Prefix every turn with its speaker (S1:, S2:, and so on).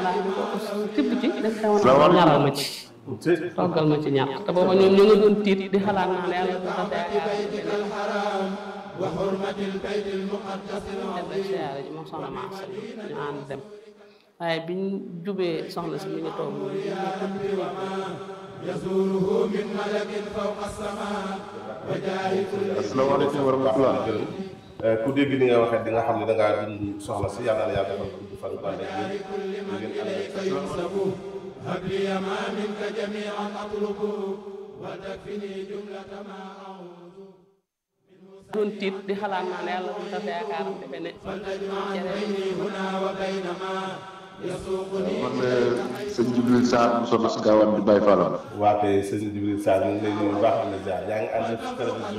S1: laa di ko tibb ci def xew na ñaral ma ci toggal ma ci ñaar te booba ñoom ñu nga doon tiit di xalaat naa ne yàlla du tas yaakaar dem siyaare ji moom soxna ma asal ñu ànd dem waaye biñ jubee soxna si mi ngi toog
S2: asalaamaaleykum wa rahmatulah ku dégg ni nga waxee di nga xam ne da ngaa dund soxla si yàlla na yàlla defal ko du fan bànn ak yéen ngeen ànd ak
S3: هب لي ما منك جميعا أطلب وتكفني جملة ما أعوذ
S1: doon tiit di xalaat naa ne yàlla du tas yaakaaram defe ne
S3: فلتجمع بيني هنا وبين ما يسوقني
S4: man sëñ Jibril Sarr mu soxna si gaawaan di Baye Fall
S2: waa kay sëñ Jibril Sarr ñu ngi lay nuyu bu baax am na jaar yaa ngi ànd ak télévision